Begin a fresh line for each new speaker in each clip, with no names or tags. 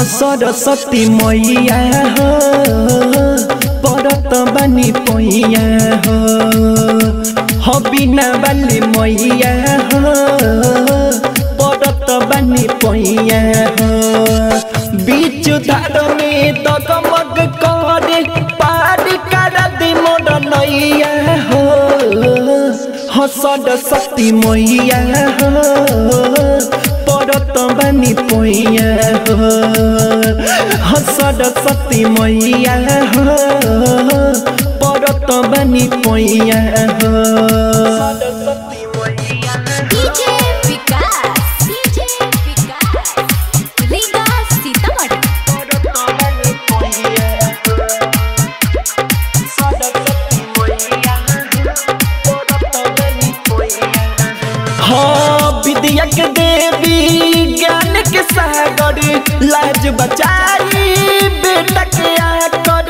सरस्वती मैया हो परत बानी पैया हो हो बिना बाली मैया हो परत बानी पैया हो बीच धार में दगमग करे पार कर दी मोर नैया हो हो सरस्वती मैया हो परत बानी पैया हो हो सरस्वती मैया हो परत बानी पैया हो सरस्वती मैया
डीजे विकास डीजे विकास रीगा सीतामढ़ी
परत बानी पैया सरस्वती मैया परत बानी पैया हाँ विद्या के देवी ज्ञान के सागर लाज बचाई बेटा के आकर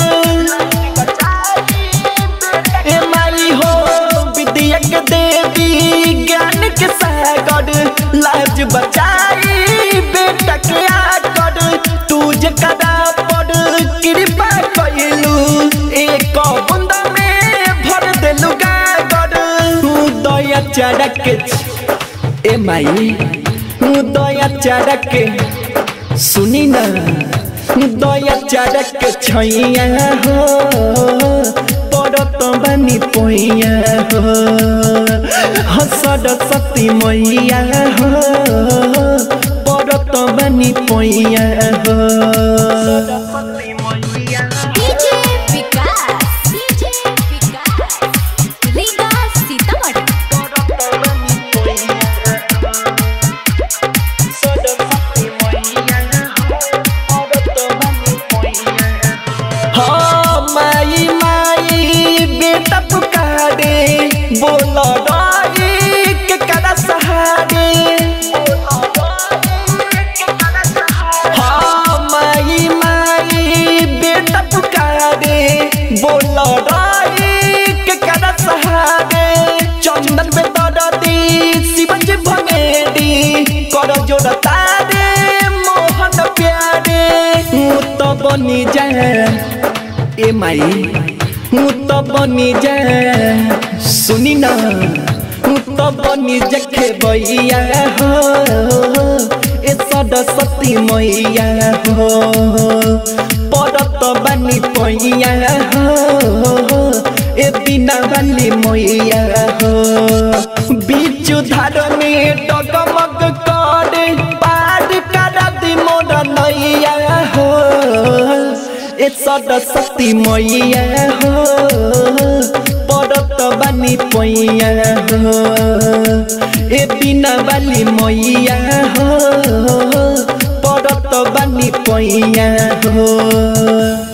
ए माई हो विद्या के देवी ज्ञान के सागर लाज बचाई बेटा के आकर तुझे कदा पर कृपा कैलू एक बूंद में भर देलू गागर दया चढ़क ए माई दया चढ़क सुनी ना दया चढ़क छैया हो परत बानी पैया हो हो सरस्वती मैया हो परत बानी पैया हो सरस्वती मैया
डीजे विकास डीजे विकास रीगा सीतामढ़ी
हाँ माई माई बेटा पुकारे बोल राई के करा सहारे हाँ माई माई बेटा पुकारे बोल राई के करा सहारे चंदन में दरदी शिवन जी भंगेरी कर जोड़ तारे मोहन प्यारे हूँ तो बनी जाए ए माई हूँ तो बनी जाए सुनी ना हूँ तो बनी जखे बैया हो ए सरस्वती मैया हो परत बनी पैया हो ए बिना वाली मैया हो बीच धार में डगमग करे पार कर दी मोर नैया हो ए सरस्वती मैया हो परत बानी पैया हो ए बिना वाली मैया हो परत बानी पैया हो